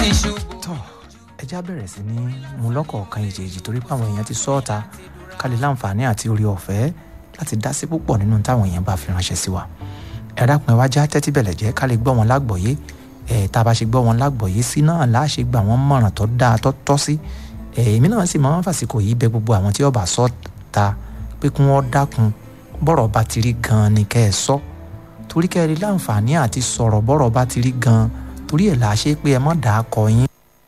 ti ṣubú. tọ́ ẹjá bẹ̀rẹ̀ sí ní mú lọ́kọ̀ọ̀kan ìjèjì torí pé àwọn èèyàn ti sọ ọ́ta ká lè láǹfààní àti orí ọ̀fẹ́ láti dá sí púpọ̀ nínú táwọn èèyàn bá fi ránṣẹ́ sí wa ẹ dákun ẹ wá já tẹ́tí bẹ̀lẹ̀ jẹ́ ká lè gbọ́ wọn lágbọ̀ọ́yé ẹ tá a bá ṣe gbọ́ wọn lágbọ̀ọ́yé sí náà láà ṣe gbà wọ́n mọ̀ràn tó dáa tó tọ́ sí ẹ èmi náà sì máa ń fàsìkò yìí bẹ gbogbo àwọn tí ọba sọ ta pé kí wọ́n dákun bọ́rọ̀ bá ti rí gan-an ni kẹ́ ẹ sọ torí kẹ́ ẹ rí láǹfààní àti sọ̀rọ̀ bọ́rọ̀ bá ti rí gan-an torí ẹ̀ là á ṣe pé ẹ mọ̀ dàá kọ yín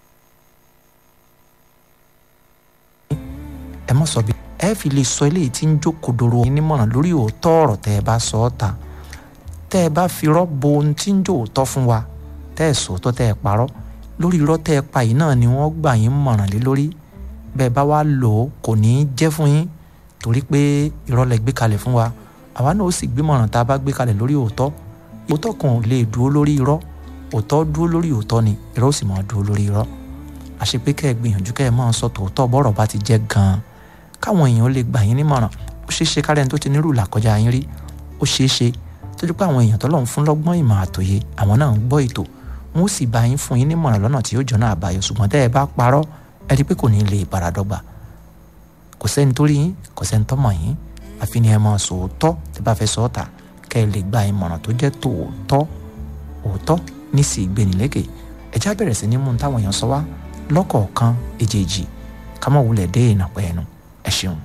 ẹ mọ̀ sọ bí ẹ fi lè sọ eléyìí tí ń jókòdoro yín nímọ̀ràn lórí òótọ́ ọ̀rọ̀ tẹ́ ẹ bá sọ ọ́ ta tẹ́ ẹ bá fi rọ́bọ ohun tí ń jó òótọ́ fún wa tẹ́ ẹ sòótọ́ tẹ́ ẹ parọ́ lórí irọ́ tẹ́ ẹ pa yìí náà ni wọ́n gbà yín mọ̀ràn lé lórí bẹ́ẹ̀ bá wá lò ó kò ní í jẹ́ fún yín torí pé irọ́ lẹ gbé kalẹ̀ fún wa àwa náà ó sì gbé mọ̀ràn tá a bá gbé kalẹ̀ lórí òótọ́ òótọ́ kan ò lè dúró lórí irọ́ òótọ́ dúró lórí òótọ́ ni irọ́ ó sì máa dúró lórí irọ́ àṣepé kẹ́ ẹ gbìyànjú kẹ́ ẹ máa sọ tòótọ́ bọ́rọ̀ bá ti jẹ́ gan-an káwọn èèyàn lè gbà yín nímọ̀ràn ó ṣeé ṣe kárẹ́ni tó ti nírú làkọjá yín rí ó ṣeé ṣe tójú pé àwọn èèyàn tọ́lọ́run fún lọ́gbọ́n ìmọ̀ àtòye àwọn náà ń gbọ́ ètò wọn ó sì bá yín fún yín nímọ̀ràn lọ́nà tí yóò jọ́nà àbáyọ ṣùgbọ́n tẹ́ ẹ bá parọ́ ẹ rí i pé kò ní lè paradọ́gba kò sẹ́ni tó rí yín kò sẹ́ni tó mọ̀ yín àfi ni ẹ máa sòótọ́ tẹ́ bá fẹ́ sọ ọ́ ta kẹ́ ẹ lè gba ìmọ̀ràn tó jẹ́ tòótọ́ òótọ́ ní sì gbénilékè ẹ já bẹ̀rẹ̀ sí ní mú táwọn èèyàn sọ wá lọ́kọ̀ọ̀kan èjèèjì ká má wulẹ̀ dé ìnàpẹ́ ẹnu ẹ ṣeun.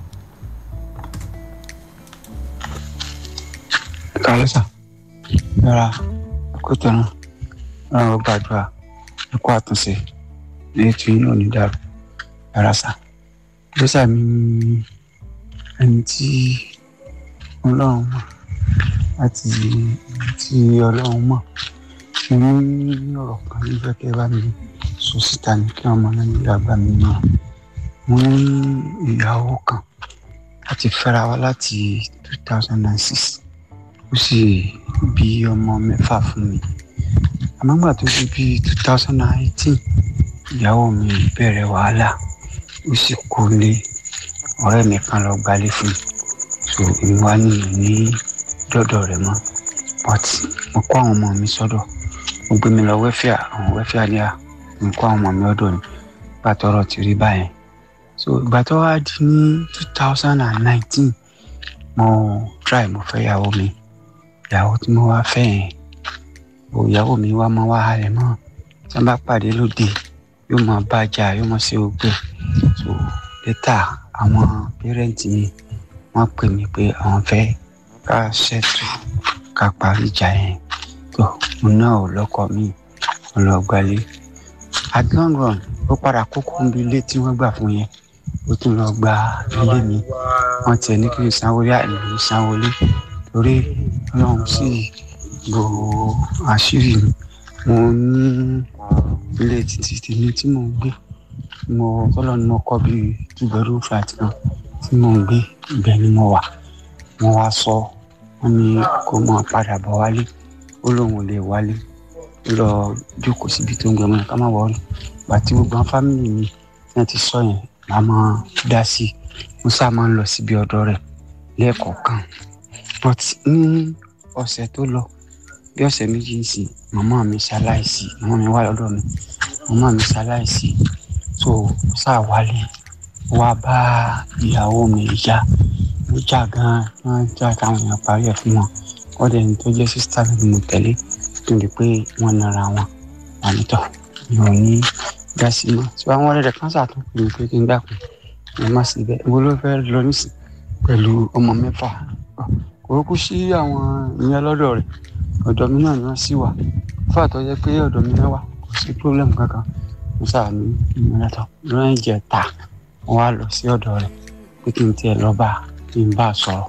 kàlẹ́sà yàrá kótónà ọ̀rọ̀ gbàdúrà ẹ̀kọ́ àtúnṣe ní ètò yìí náà ní dàrú yàrá sà kàlẹ́sà mi ní ẹni tí ọlọ́run mọ̀ láti tí ọlọ́run mọ̀ mo ní ọ̀rọ̀ kan nífẹ̀ẹ́ kẹ́ bá mi sọ síta ní kí ọmọ náà nílò àgbà mi náà mo ní ìyàwó kan láti fẹ́ra wa láti two thousand and six ó sì bí ọmọ mẹ́fà fún mi àmọ́ gbà tó di bí two thousand and eighteen ìyàwó mi bẹ̀rẹ̀ wàhálà ó sì kó lé ọ̀rẹ́ mi kan lọ gbalé fún mi so èmi wá nìyẹn ní dọ́dọ̀ rẹ̀ mọ́ but mo kó àwọn ọmọ mi sọ́dọ̀ mo gbé mi lọ wẹ́fíà àwọn wẹ́fíà ní à mo kó àwọn ọmọ mi ọ̀dọ̀ ni gbà tọrọ ti rí báyẹn so ìgbà tó wá di ní two thousand and nineteen mo try mo fẹ́ ìyàwó mi ìyàwó tí mo wá fẹ́ yẹn o ìyàwó mi wá máa wá halẹ̀ mọ́ tí wọ́n bá pàdé lóde yóò máa bájà yóò máa ṣe ogbẹ́ so létà àwọn pẹ́rẹ́ǹtì mi wọ́n pè mí pé àwọn fẹ́ ká ṣètò ká parí ìjà yẹn tó mo náà ò lọ́kọ mi mo lọ gbalé at long run ó padà kókó níbi ilé tí wọ́n gbà fún yẹn ó tún lọ gba ilé mi wọ́n tiẹ̀ ní kí n sanwó rí àìní sanwó lé torí ọlọ́run sì bò àṣírí mi mo ní ilé títí tèmi tí mò ń gbé mo tọ́lọ́ ni mo kọ́ bí two bedroom flat kan tí mò ń gbé ibẹ̀ ni mo wà wọ́n wá sọ wọ́n ní kó máa padà bọ̀ wálé ó lóun ò lè wálé ó lọ jókòó síbi tó ń gbé wọn ká má wọlé gbàtí gbogbo àwọn fámìlì mi náà ti sọ yẹn màá máa dá sí i mo sáà máa ń lọ síbi ọ̀dọ̀ rẹ̀ lẹ́ẹ̀kọ̀ọ̀kan but ní ọ̀sẹ̀ tó lọ bí ọ̀sẹ̀ méjì ń sìn màmá mi ṣaláìsí màmá mi wà lọ́dọ̀ mi màmá mi ṣaláìsí so sáà wálé wá bá ìyàwó mi jà ó jà gan-an wọ́n jà táwọn èèyàn parí ẹ̀ fún wọn wọ́n dẹ̀ ní tó jẹ́ sísítà mi mo tẹ̀lé tó di pé wọ́n nara wọn àmìtọ́ mi ò ní dá sí mọ́ tí wọ́n wọlé rẹ̀ kán sàtúnkù mi pé kí n dákun ẹ má sí bẹ́ẹ̀ ìwọ ló fẹ́ lọ nísìn pẹ̀lú ọmọ mẹ́fà kòrókù sí àwọn ìyẹn lọ́dọ̀ rẹ̀ ọ̀dọ̀ mi náà ni wọ́n sì wà fún àtọ́jẹ́ pé ọ̀dọ̀ mi náà wà kò sí pírọ́blẹ́mù kankan mo sáà ní ìmọ̀lẹ́tọ̀ lọ́yìn jẹ́ ta wọ́n wá lọ sí ọ̀dọ̀ rẹ̀ pé kí n tiẹ̀ lọ́ọ́ bá kí n bá a sọ̀rọ̀